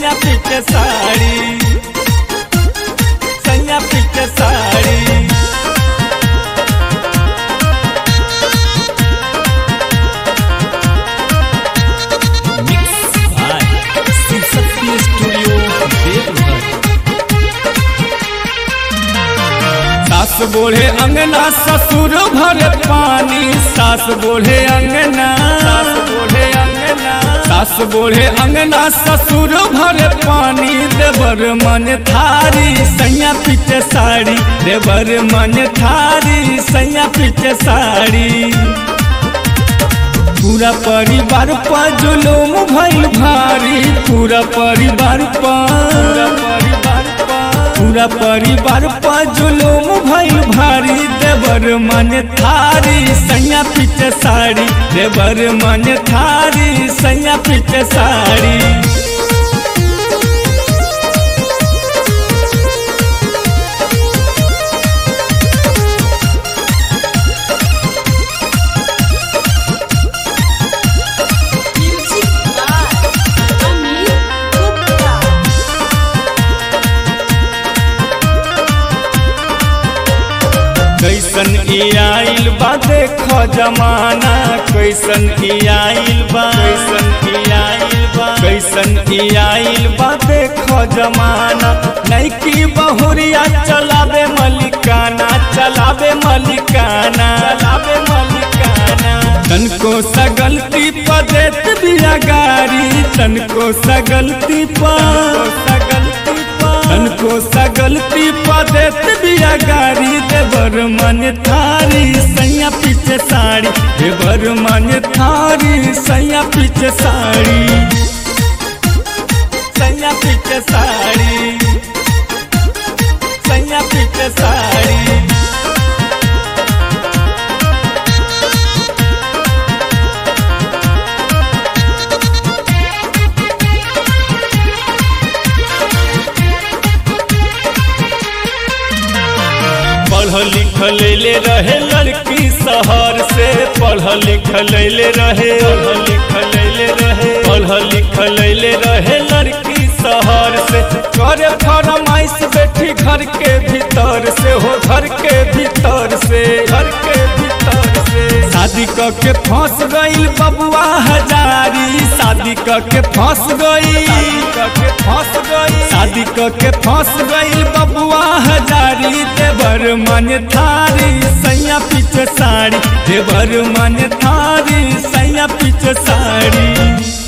सैया पीछे साड़ी सैया पीछे साड़ी सास बोले अंगना ससुर भर पानी सास बोले अंगना सास बोले अंगना सास बोले अंगना ससुर भर पानी देवर मन थारी सैया पीछे साड़ी देवर मन थारी सैया पीछे साड़ी पूरा परिवार पर जुलूम भइल भारी पूरा परिवार पर परिवार पूरा परिवार पर जुलूम भइल भारी देवर मन थारी सैया पीछे साड़ी देवर मन थारी सैया पीछे sari Music by Amit Gupta. कैसन ई आइल बा देख जमाना कैसन ई आइल बा कैसन ई आइल बा कैसन ई आइल बा देख जमाना नैकी बहुरिया चलावे मलिकाना चलावे मलिकाना चलावे मलिकाना तनको सगलती पर देत बिया गारी तनको सगलती पर सगलती पर तनको सगलती पर देत बिया गारी देवर मन थारी सैया पीछे साड़ी देवर मन थारी सैया पीछे साड़ी सैया पीछे साड़ी सैया पीछे साड़ी पढ़ लिख ले रहे लड़की शहर से पढ़ लिख ले रहे पढ़ लिख ले रहे पढ़ लिख ले रहे लड़की शहर से करे फरमाइश बेटी घर के भीतर से हो घर के भीतर से घर के भीतर से शादी क के फंस गईल बबुआ हजारी शादी क के फंस गई के फंस गई शादी क के फंस गईल बबुआ हजारी देवर मन थारी सैया पीछे साड़ी देवर मन थारी सैया पीछे साड़ी